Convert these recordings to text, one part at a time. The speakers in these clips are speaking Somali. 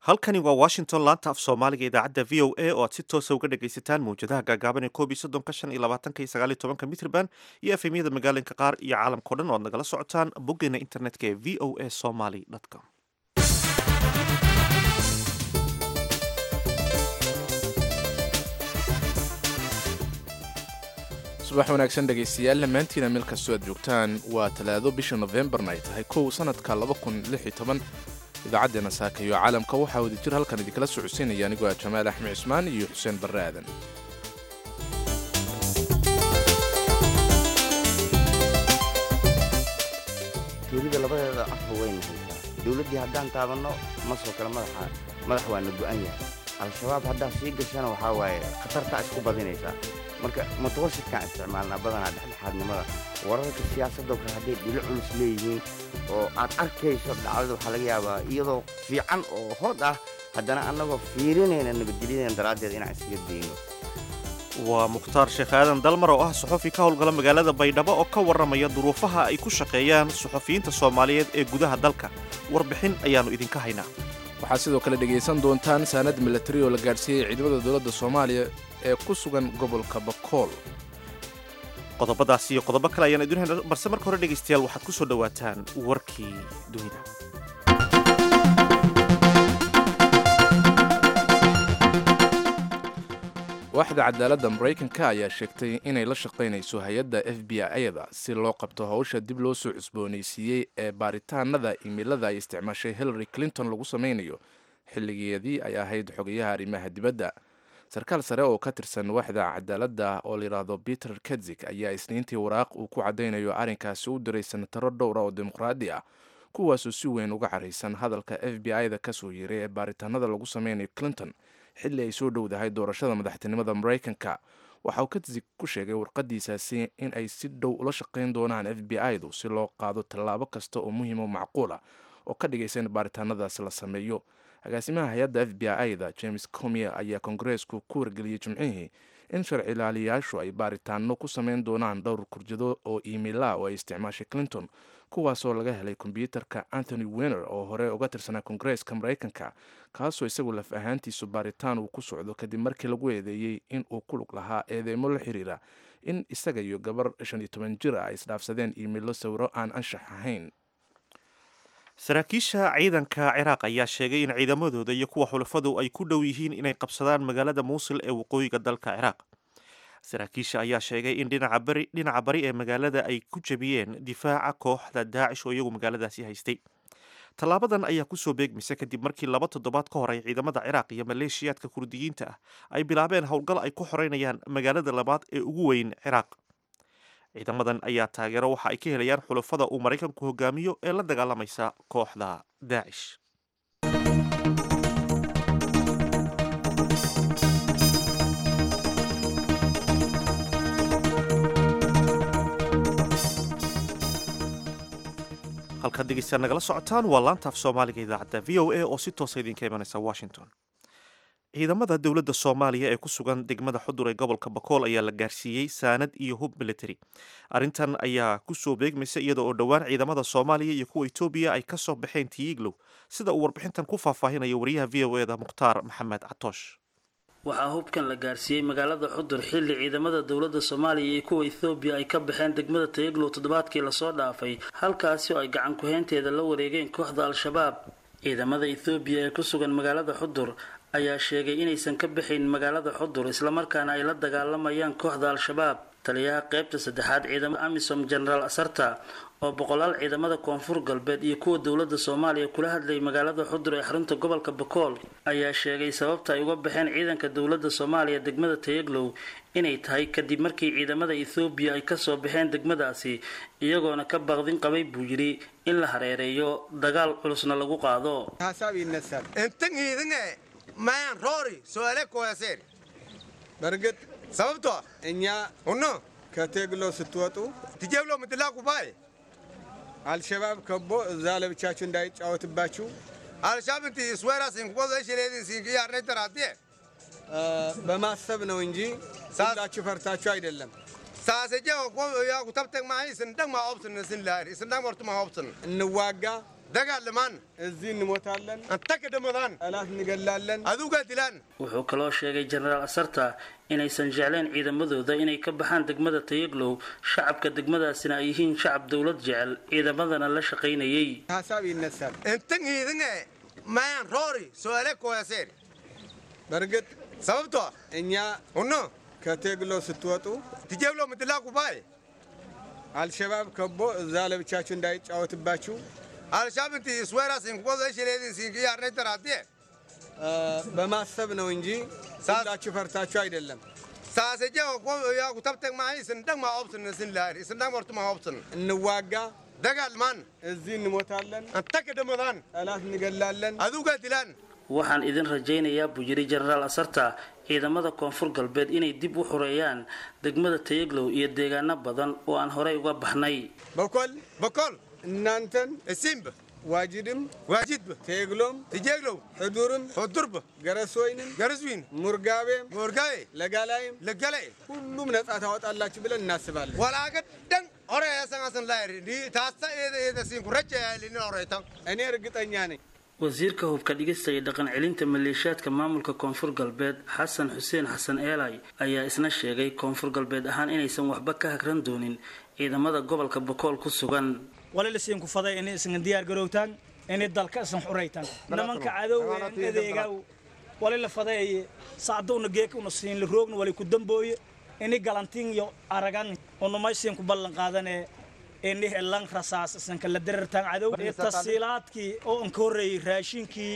halkani waa washington laanta af soomaaliga idaacadda v o a oo aad si toosa uga dhagaysataan mawjadaha gaagaaban ee koob iyo soddonka shan iyo labaatanka iyo sagaal iyo tobanka mitrban iyo efemyada magaalinka qaar iyo caalamkao dhan oo aad nagala socotaan boggeena internetka ee v o a somaly com subax wanaagsan dhegaystayaal dhammaantiina meel kastoo aad joogtaan waa talaado bisha nofembarna ay tahay kow sanadka idaacaddeena saakayo caalamka waxaa wada jir halkan idinkala socodsiinaya anigoo ah jamaal axmed cismaan iyo xuseen barre aadan tuulida labadeeda afba wayna haysaa dowladdii haddaan taabanno masoo kale madaxa madax waa na go'an yahay al-shabaab haddaa sii gashana waxaa waaye khatartaa isku badinaysaa marka mutawasitkaan isticmaalnaa badanaa dhexdhexaadnimada wararka siyaasadoo kale hadday dhilo culus leeyihiin oo aad arkayso dhacdada waxaa laga yaabaa iyadoo fiican oo hood ah haddana annagoo fiirinayna nabadgelyadeena daraaddeed inaan isaga dayno waa mukhtaar sheekh aadan dalmar oo ah suxufi ka howlgala magaalada baydhabo oo ka warramaya duruufaha ay ku shaqeeyaan suxufiyiinta soomaaliyeed ee gudaha dalka warbixin ayaannu idinka haynaa waxaad sidoo kale dhegaysan doontaan saanad milatari oo la gaadhsiiyey ciidamada dowladda soomaaliya ee ku sugan gobolka bakool qodobadaas iyo qodobo kale ayaan idin hayna balse marka hore dhegaystayaal waxaad ku soo dhowaataan warkii dunida waaxda cadaaladda maraykanka ayaa sheegtay inay la shaqaynayso hay-adda f b i-da si loo qabto howsha dib loo soo cusboonaysiiyey ee baaritaanada imilada ay isticmaashay hillary clinton lagu samaynayo xilligeedii ay ahayd xogayaha arrimaha dibadda sarkaal sare oo ka tirsan waaxda cadaaladda oo layidhaahdo peter kedzik ayaa isniintii waraaq uu ku caddaynayo arrinkaasi u diray senataro dhowra oo dimuqraadi ah kuwaasoo si weyn uga caraysan hadalka f b i-da kasoo yeeray ee baaritaanada lagu sameynayo clinton xilli ay soo dhowdahay doorashada madaxtinimada maraykanka waxa uu kadzik ku sheegay warqadiisaasi in ay si dhow ula shaqayn doonaan f b i-du si loo qaado tallaabo kasta oo muhiim oo macquul ah oo ka dhigaysa in baaritaanadaasi la sameeyo agaasimaha hay-adda f b i-da james comier ayaa kongareesku ku wargeliyey jimcihii in sharci ilaaliyayaashu ay baaritaano ku sameyn doonaan dhowr kurjado oo iimaila oo ay isticmaashay clinton kuwaasoo laga helay kombyuutarka anthony wener oo hore uga tirsanaa kongareeska maraykanka kaasoo isagu laf ahaantiisu baaritaan uu ku socdo kadib markii lagu eedeeyey in uu ku lug lahaa eedeymo la xiriira in isaga iyo gabar shan iyo toban jir ah ay isdhaafsadeen iimailo sawiro aan anshax ahayn saraakiisha ciidanka ciraaq ayaa sheegay in ciidamadooda iyo kuwa xulafadu ay ku dhow yihiin inay qabsadaan magaalada muusil ee waqooyiga dalka ciraaq saraakiisha ayaa sheegay in dhinaca bari ee magaalada ay ku jebiyeen difaaca kooxda daacish oo iyagu magaaladaasi haystay tallaabadan ayaa kusoo beegmaysa kadib markii laba toddobaad ka hor ay ciidamada ciraaq iyo maleeshiyaadka kurdiyiinta ah ay bilaabeen howlgal ay ku xoreynayaan magaalada labaad ee ugu weyn ciraaq ciidamadan ayaa taageero waxa ay ka helayaan xulafada uu maraykanku hogaamiyo ee la dagaalamaysa kooxda daacish halkaad degeystaad nagala socotaan waa laanta af soomaaliga idaacadda v o a oo si toosa idinka imanaysa washington ciidamada dowladda soomaaliya ee ku sugan degmada xudur ee gobolka bakool ayaa la gaarsiiyey saanad iyo hub military arrintan ayaa kusoo beegmaysa iyada oo dhowaan ciidamada soomaaliya iyo kuwa etoobiya ay ka soo baxeen tiiglow sida uu warbixintan ku faahfaahinayo wariyaha v o eda mukhtaar maxamed catoosh waxaa hubkan la gaarsiiyey magaalada xudur xilli ciidamada dowladda soomaaliya iyo kuwa ethoobiya ay ka baxeen degmada tayaglow toddobaadkii lasoo dhaafay halkaasi oo ay gacan ku-heynteeda la wareegeen kooxda al-shabaab ciidamada ethoobiya ee ku sugan magaalada xudur ayaa sheegay inaysan ka baxayn magaalada xudur islamarkaana ay la dagaalamayaan kooxda al-shabaab taliyaha qeybta saddexaad ciidamada amisom genaraal asarta oo boqolaal ciidamada koonfur galbeed iyo kuwa dowladda soomaaliya kula hadlayay magaalada xudur ee xarunta gobolka bakool ayaa sheegay sababta ay uga baxeen ciidanka dowladda soomaaliya degmada tayaglow inay tahay kadib markii ciidamada ethoobiya ay kasoo baxeen degmadaasi iyagoona ka baqdin qabay buu yidhi in la hareereeyo dagaal culusna lagu qaado mayan roori su'aale kuwaseer በእርግጥ ሰበብቷ እኛ ሁኖ ከቴግሎ ስትወጡ ትጀብሎ ምትላኩ ባይ አልሸባብ ከቦ እዛ ለብቻችሁ እንዳይጫወትባችሁ አልሻብ ንቲ ስዌራ ሲንኩቦ ዘሽሌድን ሲንክ ያርነይ ተራቴ በማሰብ ነው እንጂ ሁላችሁ ፈርታችሁ አይደለም። ሳሰጀ ያኩ ተብተግ ማይ ስንደግ ማኦብትን ስንላሪ ስንደግ ሞርቱ ማኦብትን እንዋጋ dagaalamaan እዚህ እንሞታለን አንተ ከደመዳን ጠላት እንገላለን አዱጋ dilaan wuxuu kaloo sheegay jenaraal asarta inaysan jecleen ciidamadooda inay ka baxaan degmada tayaglow shacabka degmadaasina ay yihiin shacab dowlad jecel ciidamadana la shaqaynayay ሀሳብ ይነሳል እንትን ይህን ማያን ሮሪ ሶለ ኮያሴር በእርግጥ ሰበብቷ እኛ ሁኖ ከቴግሎ ስትወጡ ትጀብሎ ምትላኩ ባይ አልሸባብ ከቦ እዛ ለብቻችሁ እንዳይጫወትባችሁ አልሻብንቲ ስዌራ ሲንኩቦ ዘሽሌድን ሲንክ ያርነ ተራቴ በማሰብ ነው እንጂ ሁላችሁ ፈርታችሁ አይደለም። ሳሰጀ ያ ኩተብተክ ማይ ስንደግ ማኦብስን ስንላሪ ስንደግ ወርቱ ማኦብስን እንዋጋ ደጋልማን እዚህ እንሞታለን አንተ ከደመዳን ጠላት እንገላለን አዱጋ dilaan waxaan idin rajaynayaa buu yidhi jenaraal asarta ciidamada koonfur galbeed inay dib u xoreeyaan degmada tayaglow iyo deegaano badan oo aan horey uga baxnay በኮል በኮል እናንተን እሲምብ ዋጅድም ዋጅድብ ቴግሎም ትጀግለው ሕዱርም ሕዱርብ ገረሶይንም ገረስዊን ሙርጋቤም ሙርጋቤ ለጋላይም ለጋላይ ሁሉም ነጻ ታወጣላችሁ ብለን እናስባለን። ወላገደን ኦረ ያሰናስን ላይ ታሳ የደሲን ኩረጨ ያልን ኦሬታን እኔ እርግጠኛ ነኝ wasiirka hubka dhigista iyo dhaqan celinta maleeshiyaadka maamulka koonfur galbeed xasan xuseen xasan eelay ayaa isna sheegay koonfur galbeed ahaan inaysan waxba ka hagran doonin ciidamada gobolka bokool ku sugan wali lasiin ku faday inay isan diyaar garowtaan inay dalka isan xuraytaan nimanka cadowga in adeega wali la faday saacadowna geeka una siin la roogna wali ku dambooye inay galantiin iyo aragan una maysiin ku ballan qaadanee ini helan rasaas isanka la dirartaan cadow tasiilaadkii oo an ka horreeyey raashinkii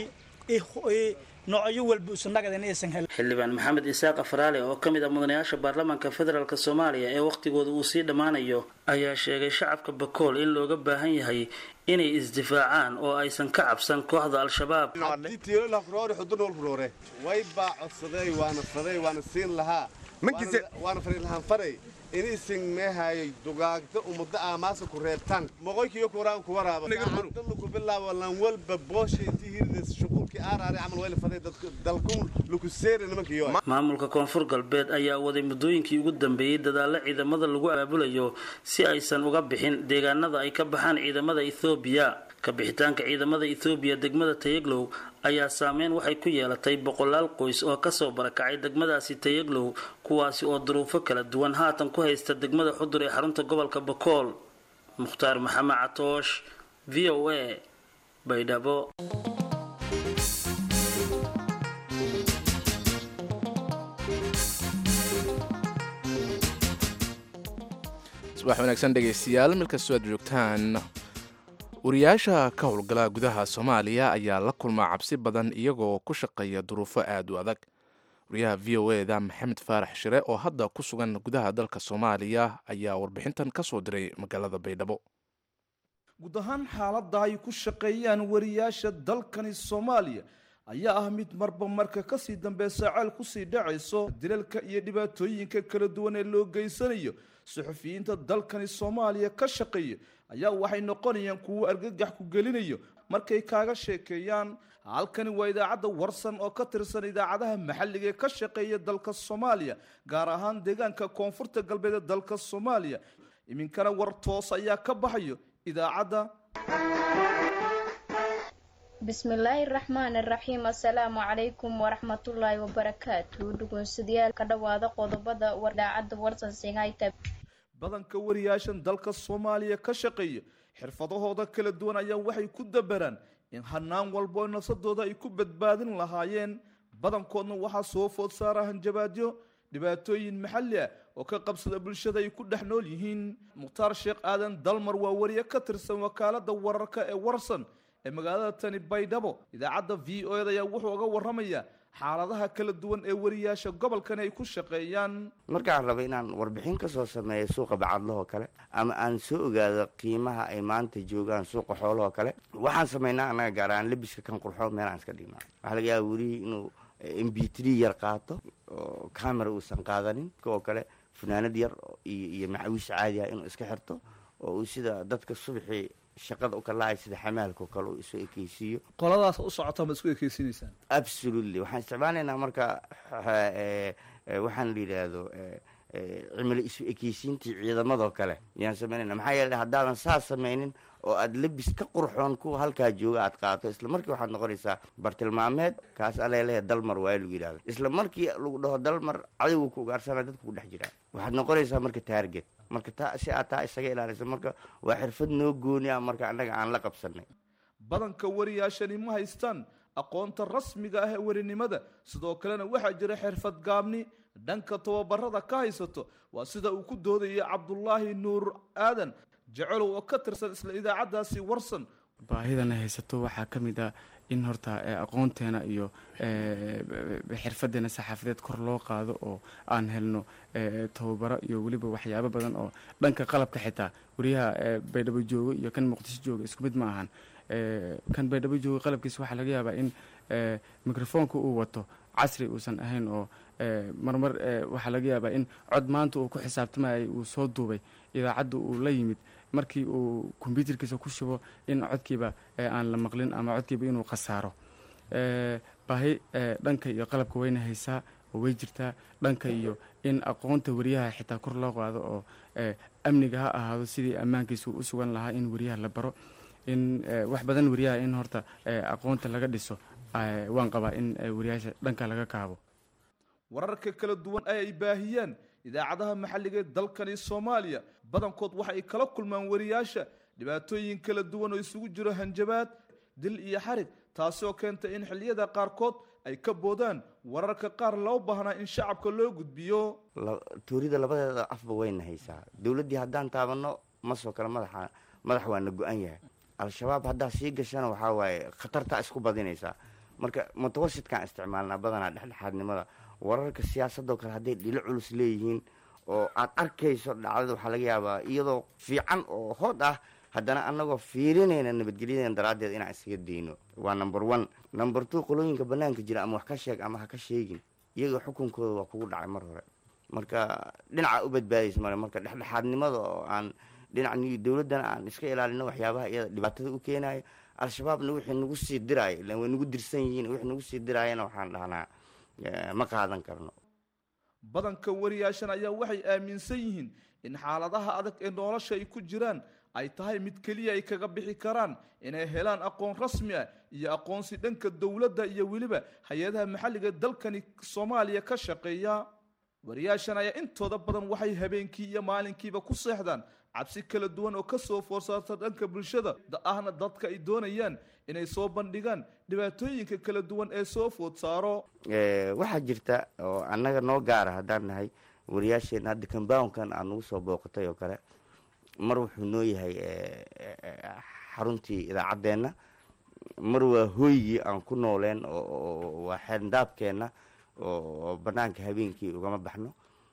noocyo walba usanagada inaysan helin xildhibaan maxamed isaaq afraale oo ka mid ah mudanayaasha baarlamaanka federaalk soomaaliya ee wakhtigooda uu sii dhammaanayo ayaa sheegay shacabka bakool in looga baahan yahay inay isdifaacaan oo aysan ka cabsan kooxda al-shabaab way baa codsaday waana faday waana siin lahaa waana fari lahaan faray inaysan meehayay dugaagda ummadda aamaasa ku reebtaan moqoykiyo kuraan ku waraaba dalu ku bilaabo lan walba boosha intii hiridas shuquulkii aaraare camal wayla faday dalkun luku seere nimankiyo maamulka koonfur galbeed ayaa waday muddooyinkii ugu dambeeyey dadaalo ciidamada lagu abaabulayo si aysan uga bixin deegaanada ay ka baxaan ciidamada ethoobiya ka bixitaanka ciidamada ethoobiya degmada tayaglow ayaa saameyn waxay ku yeelatay boqolaal qoys oo kasoo barakacay degmadaasi tayaglow kuwaasi oo duruufo kala duwan haatan ku haysta degmada xudur ee xarunta gobolka bakool mukhtaar maxamed catoosh v o a baydhabo subax wanaagsan dhegaystayaal markastoo aad joogtaan wariyaasha ka howlgala gudaha soomaaliya ayaa la kulmaa cabsi badan iyagoo ku shaqeeya duruufo aad u adag wariyaha v o eda maxamed faarax shire oo hadda ku sugan gudaha dalka soomaaliya ayaa warbixintan ka soo diray magaalada baydhabo guud ahaan xaaladda ay ku shaqeeyaan wariyaasha dalkani soomaaliya ayaa ah mid marba marka kasii dambeysa ceel kusii dhacayso dilalka iyo dhibaatooyinka kala duwan ee loo geysanayo suxufiyiinta dalkani soomaaliya ka shaqeeya ayaa waxay noqonayaan kuwo argagax ku gelinayo markay kaaga sheekeeyaan halkani waa idaacadda warsan oo ka tirsan idaacadaha maxalliga ee ka shaqeeya dalka soomaaliya gaar ahaan deegaanka koonfurta galbeed ee dalka soomaaliya iminkana war toos ayaa ka baxayo idaacadda bismillaahi raxmaani raxiim assalaamu calaykum waraxmatullaahi wabarakaatu dhugunsadyaal ka dhowaada qodobada idaacadda warsan singayta badanka wariyaashan dalka soomaaliya ka shaqeeya xirfadahooda kala duwan ayaa waxay ku dabaraan in hanaan walbo nafsadooda ay ku badbaadin lahaayeen badankoodna waxaa soo food saara hanjabaadyo dhibaatooyin maxalli ah oo ka qabsada bulshada ay ku dhex nool yihiin mukhtaar sheekh aadan dalmar waa wariye ka tirsan wakaalada wararka ee warsan ee magaalada tani baydhabo idaacadda v o ed ayaa wuxuu uga waramayaa xaaladaha kala duwan ee wariyaasha gobolkan ay ku shaqeeyaan markaan raba inaan warbixin ka soo sameeyo suuqa bacadlahoo kale ama aan soo ogaado qiimaha ay maanta joogaan suuqa xoolahoo kale waxaan samaynaa annaga gaar ahaan lebiska kan qurxo meelaan iska dhignaa waxaa laga yaaba welihii inuu m b three yar qaato oo camera uusan qaadanin oo kale funaanad yar iyo iyo macawiis caadi ah inuu iska xirto oo uu sida dadka subaxii shaqada u kalahay sida xamaalka oo kale uu isu ekeysiiyo qoladaas u socota ma isku ekeysiinaysaan absolutely waxaan isticmaalaynaa marka waxaan la yidhaahdo cimilo isu ekeysiintii ciidamadoo kale yaan samaynayna maxaa yeele haddaadan saas samaynin oo aad labis ka qurxoon kuwa halkaa jooga aad qaato isla markii waxaad noqonaysaa bartilmaameed kaas aleelehe dalmar waa lagu yidhahda isla markii lagu dhaho dalmar cadowga ku ugaarsana dadku ku dhex jiraa waxaad noqonaysaa marka taarget marka taa si aad taa isaga ilaalisa marka waa xirfad noo gooni ah marka annaga aan la qabsanay badanka wariyaashani ma haystaan aqoonta rasmiga ah ee warinimada sidoo kalena waxaa jira xirfad gaabni dhanka tababarada ka haysato waa sida uu ku doodayay cabdulaahi nuur aadan jecelow oo ka tirsan isla idaacaddaasi warsan baahidana haysato waxaa ka mid ah in horta aqoonteena iyo xirfadeena saxaafadeed kor loo qaado oo aan helno tababaro iyo weliba waxyaabo badan oo dhanka qalabka xitaa wariyaha baydhabo joogo iyo kan muqdisho jooga isku mid ma ahan kan baydhabo jooga qalabkiisa waxaa laga yaabaa in microfoonka uu wato casri uusan ahayn oo marmar waxaa laga yaabaa in cod maanta uu ku xisaabtamayay uu soo duubay idaacadda uu la yimid markii uu kombyuutarkiisa ku shubo in codkiiba aan la maqlin ama codkiiba inuu khasaaro baahi dhanka iyo qalabka wayna haysaa oo way jirtaa dhanka iyo in aqoonta wariyaha xitaa kor loo qaado oo amniga ha ahaado sidii ammaankiisa u sugan lahaa in wariyaha la baro in wax badan wariyaha in horta aqoonta laga dhiso waan qabaa in wariyaasha dhanka laga kaabo wararka kala duwan ee ay baahiyaan idaacadaha maxalliga ee dalkani soomaaliya badankood waxa ay kala kulmaan wariyaasha dhibaatooyin kala duwan oo isugu jiro hanjabaad dil iyo xarig taasi oo keenta in xilliyada qaarkood ay ka boodaan wararka qaar loo baahnaa in shacabka loo gudbiyo tuurida labadeeda afba wayna haysaa dowladdii haddaan taabanno masoo kale madaxa madax waana go-an yahay al-shabaab haddaa sii gashana waxaa waaye khatartaa isku badinaysaa marka mutawasitkaan isticmaalnaa badanaa dhexdhexaadnimada wararka siyaasadoo kale hadday dhilo culus leeyihiin oo aad arkayso dhacdada waxaa laga yaabaa iyadoo fiican oo hood ah haddana anagoo fiirinayna nabadgelyadan daraaddeed inaan isaga dayno waa number one number two qolooyinka banaanka jira ama wax ka sheeg ama ha ka sheegin iyaga xukunkooda waa kugu dhacay mar hore marka dhinaca u badbaadaysa male marka dhexdhexaadnimada oo aan dhinac dowladdana aan iska ilaalino waxyaabaha iyada dhibaatada u keenayo al-shabaabna wixii nagu sii diraayo ilan way nagu dirsan yihiin wixii nagu sii diraayana waxaan dhahnaa ma qaadan karno badanka wariyaashan ayaa waxay aaminsan yihiin in xaaladaha adag ee nolosha ay ku jiraan ay tahay mid keliya ay kaga bixi karaan inay helaan aqoon rasmi ah iyo aqoonsi dhanka dowladda iyo weliba hay-adaha maxalliga dalkani soomaaliya ka shaqeeya wariyaashan ayaa intooda badan waxay habeenkii iyo maalinkiiba ku seexdaan cabsi kala duwan oo kasoo foorsaarta dhanka bulshada ahna dadka ay doonayaan inay soo bandhigaan dhibaatooyinka kala duwan ee soo food saaro waxaa jirta oo annaga noo gaara haddaan nahay wariyaasheena hadda comboundkan aad nagu soo booqatay oo kale mar wuxuu noo yahay xaruntii idaacaddeenna mar waa hooygii aan ku nooleen oo waa xeendaabkeenna oo banaanka habeenkii ugama baxno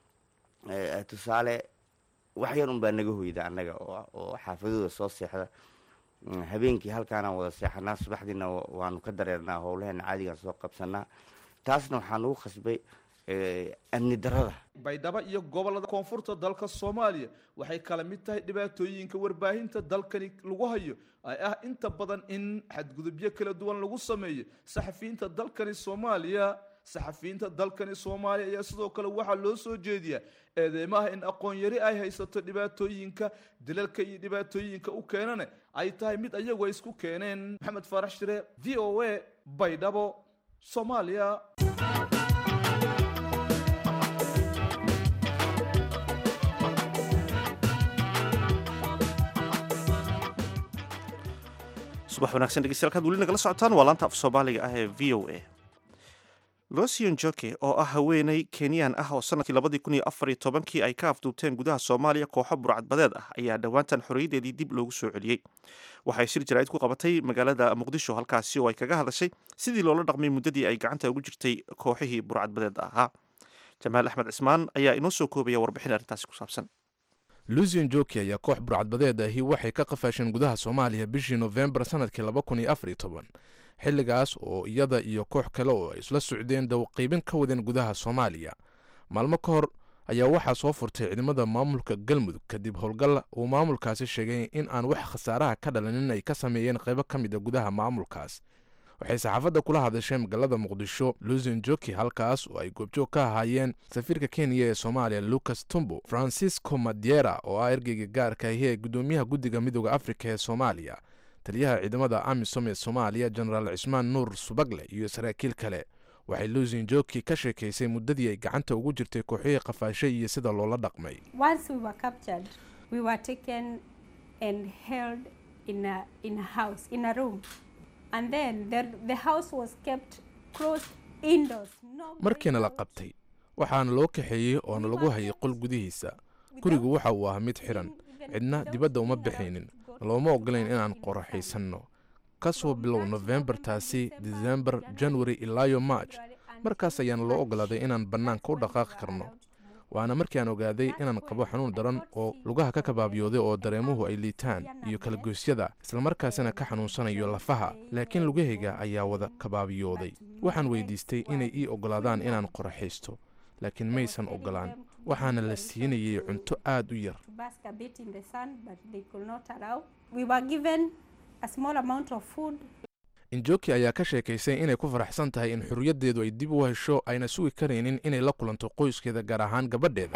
tusaale wax yar un baa naga hoyda annaga oo xaafadooda soo seexda habeenkii halkaanaan wada seexanaa subaxdiina waanu ka dareernaa howlaheena caadigaan soo qabsanaa taasna waxaa nagu khasbay amni darada baydhabo iyo gobolada koonfurta dalka soomaaliya waxay kala mid tahay dhibaatooyinka warbaahinta dalkani lagu hayo ay ah inta badan in xadgudubyo kala duwan lagu sameeyo saxafiyiinta dalkani soomaaliya saxafiyiinta dalkani soomaaliya ayaa sidoo kale waxaa loo soo jeediyaa eedeymaha in aqoon yari ay haysato dhibaatooyinka dilalka iyo dhibaatooyinka u keenane ay tahay mid ayagu ay isku keeneen maxamed faarax shire v o a baydhabo soomaaliya subax wanaagsan dhegeystayaal weli nagala socotaan waa laanta af soomaaliga ah ee v o a losian joke oo ah haweeney kenyan ah oo sanadkii labadii kun iyo afar iyo tobankii ay ka afduubteen gudaha soomaaliya kooxo burcadbadeed ah ayaa dhowaantan xorriyaddeedii dib loogu soo celiyey waxay shir jaraa'id ku qabatay magaalada muqdisho halkaasi oo ay kaga hadashay sidii loola dhaqmay muddadii ay gacanta ugu jirtay kooxihii burcadbadeed ahaa jamaal axmed cismaan ayaa inoo soo koobaya warbixin arrintaasi ku saabsan lusian joki ayaa koox burcadbadeed ahi waxay ka qafaasheen gudaha soomaaliya bishii nofembar sanadkii laba kun iyo afar iyo toban xilligaas oo iyada iyo koox kale oo ay isla socdeen dawqiibin ka wadeen gudaha soomaaliya maalmo ka hor ayaa waxaa soo furtay ciidamada maamulka galmudug kadib howlgal uu maamulkaasi sheegay in aan wax khasaaraha ka dhalanin ay ka sameeyeen qaybo ka mid a gudaha maamulkaas waxay saxaafadda kula hadashay magaalada muqdisho lusin joki halkaas oo ay goobjoog ka ahaayeen safiirka kenya ee soomaaliya lucas tumbo francisco madiera oo ah ergeyga gaarka ahi ee guddoomiyaha guddiga midooda afrika ee soomaaliya taliyaha ciidamada amisom ee soomaaliya jenaraal cismaan nuur subagle iyo saraakiil kale waxay lusin joki ka sheekaysay muddadii ay gacanta ugu jirtay kooxihii qafaashay iyo sida loola dhaqmay markiina la qabtay waxaana loo kaxeeyey oona lagu hayay qol gudihiisa gurigu waxa uu ahaa mid xidhan cidna dibadda uma bixaynin looma ogolayn inaan qoraxaysanno ka soo bilow nofembartaasi disembar januari ilaayo marj markaas ayaana loo ogolaaday inaan bannaanka u dhaqaaqi karno waana markii aan ogaaday inaan qabo xanuun daran oo lugaha ka kabaabiyooday oo dareemuhu ay liitaan iyo kalagoysyada islamarkaasina ka xanuunsanayo lafaha laakiin lugahayga ayaa wada kabaabiyooday waxaan weydiistay inay ii ogolaadaan inaan qoraxaysto laakiin maysan ogolaan waxaana la siinayay cunto aad u yar injoki ayaa ka sheekaysay inay ku faraxsan tahay in xorriyaddeedu ay dib u hesho ayna sugi karaynin inay la kulanto qoyskeeda gaar ahaan gabadheeda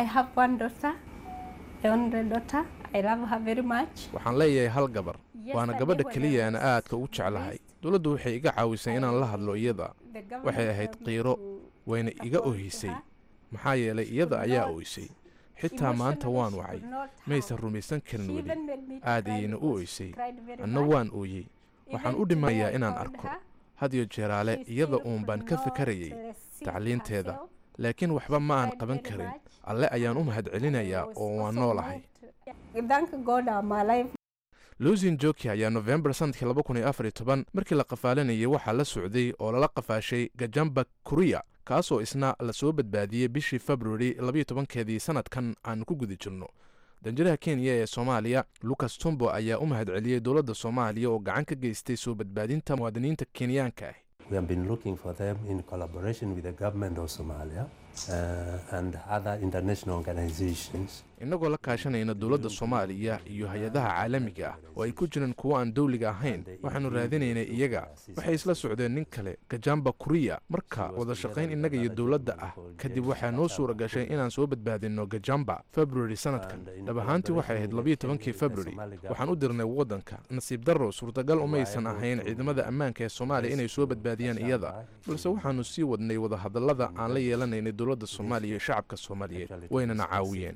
waxaan leeyahay hal gabar waana gabadha keliya aan aadka ugu jeclahay dowladdu waxay iga caawisay inaan la hadlo iyada waxay ahayd qiiro wayna iga ohisay maxaa yeelay iyada ayaa oysay xitaa maanta waan wacay maysan rumaysan karin weli aad ayayna u oysay anna waan ooyey waxaan u dhimayaa inaan arko hadiyo jeeraale iyada uun baan ka fikarayay tacliinteeda laakiin waxba ma aan qaban karin alle ayaan u mahad celinayaa oo waan noolahay lusin joki ayaa nofembar sanadkii laba kun iyo afar iyo toban markii la qafaalanayay waxaa la socday oo lala qafaashay gajamba kuriya kaasoo isna lasoo badbaadiyey bishii februari labayo tobankeedii sanadkan aan ku guda jirno danjiraha kenya ee soomaaliya lucas tumbo ayaa u mahad celiyey dowladda soomaaliya oo gacan ka geystay soo badbaadinta muwaadiniinta kenyaanka ah innagoo la kaashanayna dowladda soomaaliya iyo hay-adaha caalamiga ah oo ay ku jiraan kuwo aan dowliga ahayn waxaannu raadinaynay iyaga waxay isla socdeen nin kale gajamba kuriya marka wada shaqayn innaga iyo dowladda ah kadib waxaa noo suura gashay inaan soo badbaadinno gajamba februari sanadkan dhab ahaantii waxay ahayd labayo tobankii februari waxaan u dirnay waddanka nasiib darro suurtagal umaysan ahayn ciidamada ammaanka ee soomaaliya inay soo badbaadiyaan iyada balse waxaannu sii wadnay wadahadallada aan la yeelanaynay dowladda soomaaliya iyo shacabka soomaaliyeed waynana caawiyeen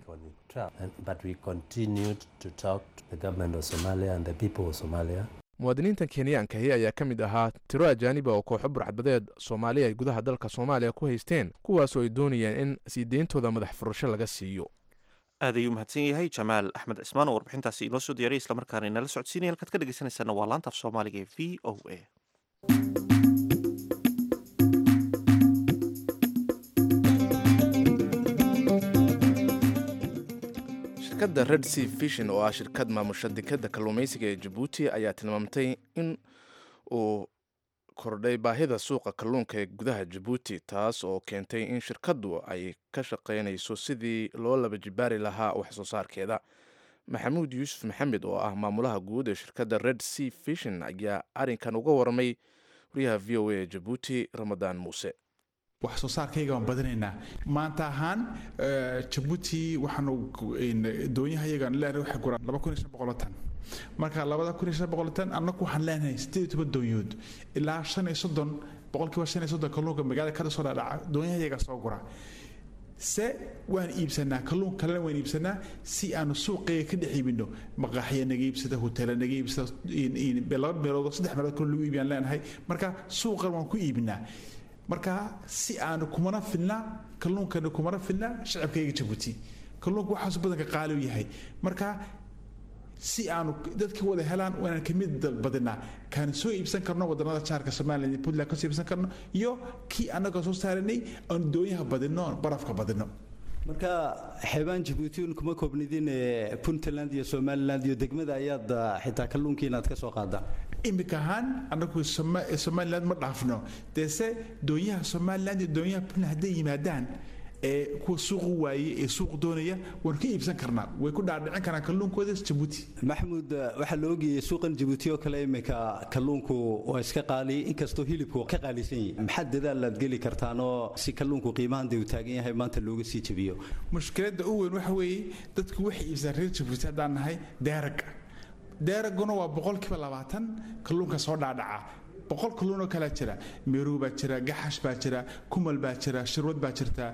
muwaadiniintan kenyaankahi ayaa ka mid ahaa tiro ajaaniba oo kooxo burcadbadeed soomaaliya ay gudaha dalka soomaaliya ku haysteen kuwaasoo ay doonayaan in sii deyntooda madax furasho laga siiyo aad ayuu mahadsan yahay jamaal axmed cismaan oo warbixintaasi inoo soo diyaray islamarkaana inala socodsiinaya halkaad ka dhegeysanaysaana waa laanta af soomaaliga ee v o a shirkadda red sea fishin oo ah shirkad maamusha dekadda kalluumaysiga ee jabuuti ayaa tilmaamtay in uu kordhay baahida suuqa kalluunka ee gudaha jabuuti taas oo keentay in shirkaddu ay ka shaqaynayso sidii loo laba jibaari lahaa wax soo saarkeeda maxamuud yuusuf maxamed oo ah maamulaha guud ee shirkadda red sea fishin ayaa arrinkan uga warramay wariyaha v o a ee jabuuti ramadaan muuse wax soo saarkayga waan badinaynaa maanta ahaan jabuuti waxaanu doonyahayagaan leenahay waxay guraan laba kun iyo shan boqol tan marka labada kun iyo shan boqol tan annagu waxaan leenahay siddeed iyo toban doonyood ilaa shan iyo soddon boqolkiiba shan iyo soddon kalluunka magaalada kada soo dhaadhaca doonyahayaga soo gura se waan iibsanaa kalluun kalena waan iibsanaa si aanu suuqayga ka dhex iibino maqaaxya naga iibsada hotela naga iibsada laba meelood saddex meelood kaloo lagu iibiyaan leenahay marka suuqan waan ku iibinaa marka si aanu kumana filna kalluunkana kumana filna shacabkayga jabuuti kalluunka waxaasu badanka qaali u yahay marka si aanu dadka wada helaan waanaan kamid badinaa kaan soo iibsan karno wadanada jaarka somaliland puntland kasoo iibsan karno iyo kii annaga soo saaranay aanu doonyaha badino aan barafka badino marka xeebaan jabuuti un kuma koobnidin puntland iyo somaliland iyo degmada ayaad xitaa kalluunkii inaad ka soo qaadaan imika ahaan annagu somaliland ma dhaafno deese doonyaha somaliland iyo doonyaha puntland hadday yimaadaan ee kuwa suuqu waayey ee suuq doonaya waan ka iibsan karnaa way ku dhaadhicin karaan kalluunkooda jabuuti maxamuud waxaa la ogayay suuqan jabuuti oo kale imika kalluunku waa iska qaali inkastoo hilibku ka qaalisan yahay maxaa dadaal aad geli kartaanoo si kalluunku qiimahan dee uu taagan yahay maanta looga sii jabiyo mushkiladda u weyn waxa weeye dadku waxay iibsadaan reer jabuuti haddaan nahay deeraga deeraguna waa boqolkiiba labaatan kalluunka soo dhaadhaca boqol kalluunoo kalaa jira meerow baa jira gaxash baa jira kumal baa jira shirwad baa jirta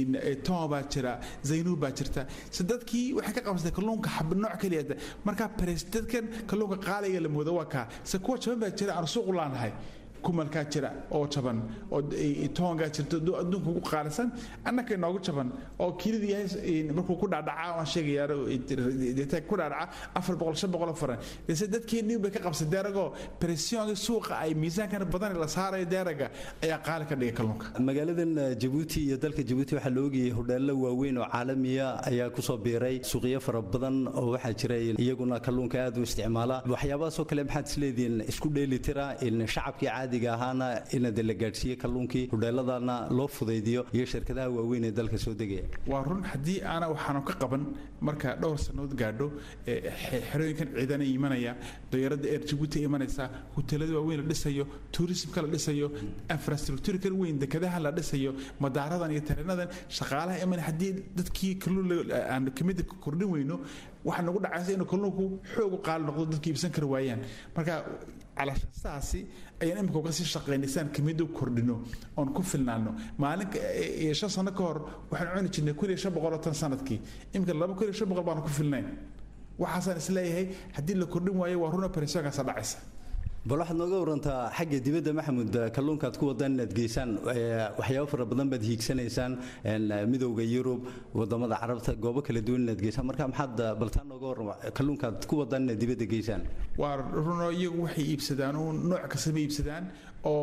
toma baa jira zaynuub baa jirta se dadkii waxay ka qabsatay kalluunka xab nooc keliya markaa bares dadkan kalluunka qaaliga la moodo waa kaa se kuwa jaban baa jira aan suuq u laanahay kumalkaa jira oo jaban oo toongaa jirta adduunka ugu qaalisan annaka inoogu jaban oo kiilida yahay markuu ku dhaadhaca waan sheegayaa ku dhaadhaca afar boqol shan boqol faran dese dadkeennii bay ka qabsay deeragoo pressionka suuqa ay miisaankan badan la saarayo deeraga ayaa qaali ka dhigay kalluunka magaaladan jabuuti iyo dalka jabuuti waxaa la ogayay hodheello waaweyn oo caalamiya ayaa kusoo biiray suuqyo fara badan oo waxaa jira iyaguna kalluunka aad u isticmaala waxyaabahaasoo kale maxaad isleedihiin isku dheeli tira in shacabkii caadiga ahaana inade la gaadhsiiye kalluunkii hodheeladana loo fudaydiyo iyo shirkadaha waaweyn ee dalka soo degaya waa run haddii aana waxaanu ka qaban marka dhowr sannadood gaadho xerooyinkan ciidana imanaya dayarada eer jabuuti imanaysa hoteelada waaweyn la dhisayo tuurisimka la dhisayo infrastructurekan weyn dekadaha la dhisayo madaaradan iyo tareenadan shaqaalaha iman haddii dadkii kalluun aan kamida kordhin weyno waxaa nagu dhacaysa inuu kalluunku xoog u qaali noqdo dadka iibsan kari waayaan marka calashaasaasi ayaan imika uga sii shaqaynaysaan kamid u kordhino oon ku filnaano maalin shan sano ka hor waxaan cuni jirnay kun iyo shan boqol oo tan sanadkii imika laba kun iyo shan boqol baanu ku filnayn waxaasaan isleeyahay haddii la kordhin waayo waa runa peresoonkaasa dhacaysa bal waxaad nooga warantaa xagga dibadda maxamuud kalluunkaad ku wadaan inaad geysaan waxyaabo fara badan baad hiigsanaysaan midowda yurub wadamada carabta goobo kala duwan inaad geysaan marka maxaad baltaan nooga warrama kalluunkaad ku wadaan inaad dibadda geysaan waa runo iyagu waxay iibsadaan oo nooc kasta ma iibsadaan oo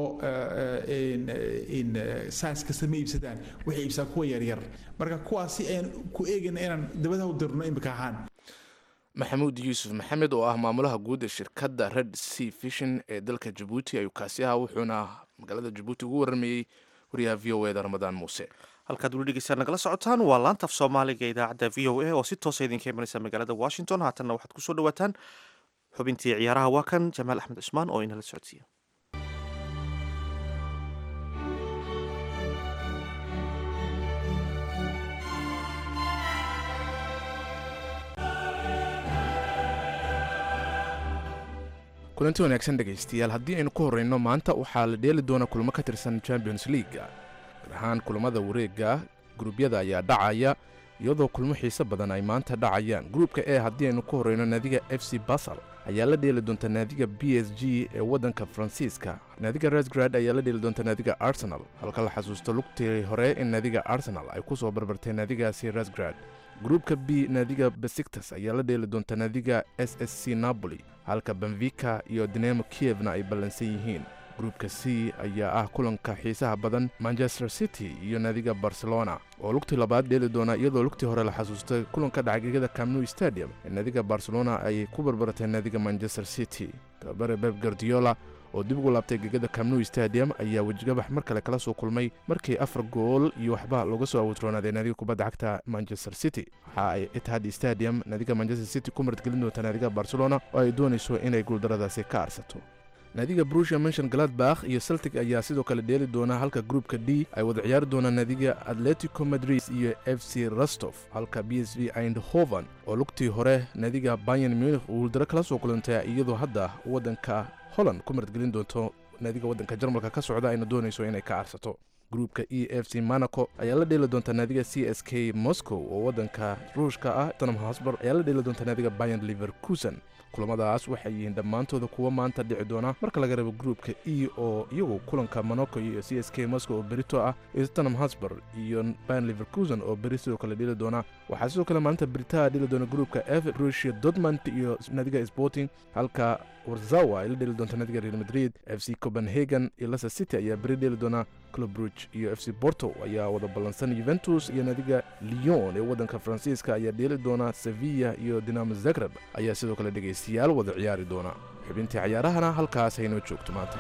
sais kasta ma iibsadaan waxay iibsadaan kuwa yaryar marka kuwaasi ayaan ku eegayna inaan dabadaha u dirno imika ahaan maxamuud yuusuf maxamed oo ah maamulaha guud ee shirkadda red sea fishin ee dalka jabuuti ayuu kaasi ahaa wuxuuna magaalada jabuuti ugu waramayey wariyaha v o eda ramadaan muuse halkaad weli dhegeystaan nagala socotaan waa laantaf soomaaliga idaacadda v o a oo si toosa idinka imanaysa magaalada washington haatanna waxaad kusoo dhawaataan xubintii ciyaaraha waa kan jamaal axmed cusmaan oo inala socodsiiya kulanti wanaagsan dhegaystayaal haddii aynu ku horreyno maanta waxaa la dheeli doona kulmo ka tirsan champions leaga gaar ahaan kulamada wareega guruubyada ayaa dhacaya iyadoo kulmo xiise badan ay maanta dhacayaan gruupka e haddii aynu ku horreyno naadiga f c basal ayaa la dheeli doonta naadiga b s g ee waddanka faransiiska naadiga resgrad ayaa la dheeli doonta naadiga arsenal halka la xasuusto lugtii hore in naadiga arsenal ay ku soo barbartay naadigaasi resgrad gruupka b naadiga besiktas ayaa la dheeli doonta naadiga s s c napoli halka benvika iyo dinamo kievna ay ballansan yihiin gruupka c ayaa ah kulanka xiisaha badan manchester city iyo naadiga barcelona oo lugtii labaad dheeli doona iyadoo lugtii hore la xasuustay kulanka dhacgegada camnu stadium ee naadiga barcelona ay ku barbaratay naadiga manchester city tababare beb gardiola oo dib ugu laabtay gegada camnu stadium ayaa wejigabax mar kale kala soo kulmay markii afar gool iyo waxba looga soo awutroonaaday naadiga kubadda cagta manchester city waxa ay itihad stadium naadiga manchester city ku martgelin doonta naadiga barcelona oo ay doonayso inay guuldaradaasi ka arsato naadiga brusia menshon galadbakh iyo celtic ayaa sidoo kale dheeli doona halka gruupka d ay wada ciyaari doonaan naadiga atletico madrid iyo f c rostof halka b s v eindhoven oo lugtii hore naadiga bayan munich uu guuldaro kala soo kulantay iyadoo hadda waddanka holland ku martgelin doonto naadiga waddanka jarmalka ka socda ayna doonayso inay ka arsato gruupka e f c monaco ayaa la dheeli doonta naadiga c s k moscow oo waddanka ruushka ah tottenham hosber ayaa la dheeli doonta naadiga bayan liverkusen kulamadaas waxay yihiin dhammaantooda kuwa maanta dhici doona marka laga reebo gruupka e oo iyagu kulanka monaco iyo c s k moscow oo berito ah iyo tottenham hosber iyo bayan liverkusen oo beri sidoo kale dheli doona waxaa sidoo kale maalinta beritaa dheli doona gruupka f rusia dortmund iyo naadiga sporting halka warzawa ay la dheli doonta naadiga real madrid f c copenhagen iyo leicester city ayaa beri dheli doona club bruge iyo f c porto ayaa wada ballansan juventus iyo naadiga lyon ee waddanka faransiiska ayaa dheeli doona sevilla iyo dinamo zagreb ayaa sidoo kale dhegaystayaal wada ciyaari doona xubintii cayaarahana halkaas haynoo joogto maanta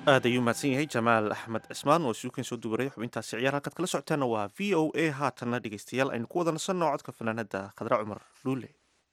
aad ayuu mahadsan yahay jamaal axmed cismaan oo suukan soo dubaray xubintaasi ciyaar halkaad kala socotaana waa v o a haatanna dhegeystayaal aynu ku wada nasanno codka fanaanada khadra cumar luule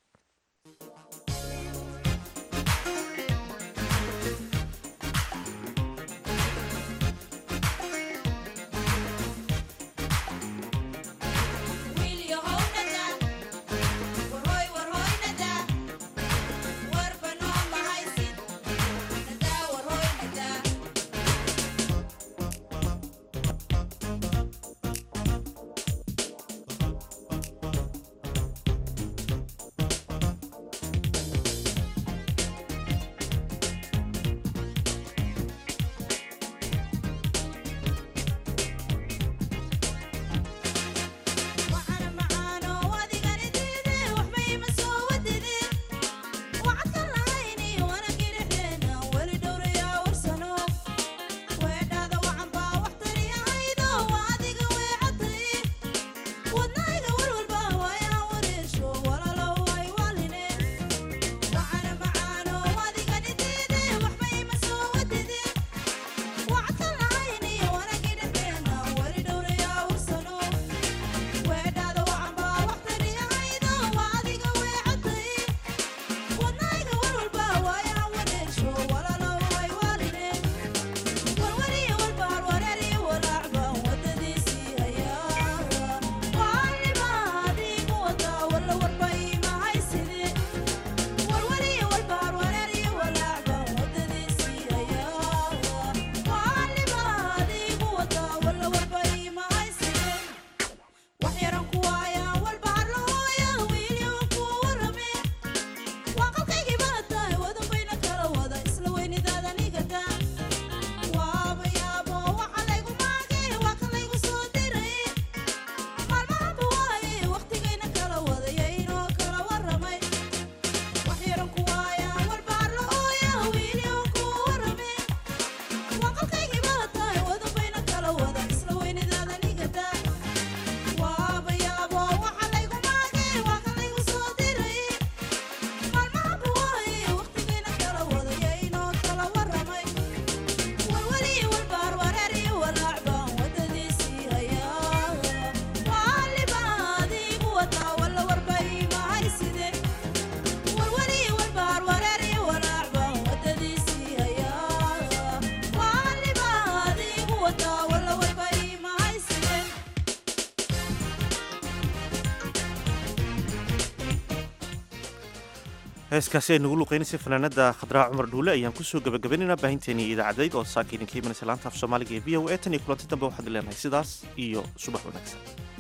heeskaasi ay nagu luqeynaysay fanaanada khadraa cumar dhuule ayaan kusoo gabagabaynaynaa baahinteenii idaacadeyd oo saaka idinka imanaysa laanta af soomaaliga ee v o a tan iyo kulanti dambe waxaad leenahay sidaas iyo subax wanaagsan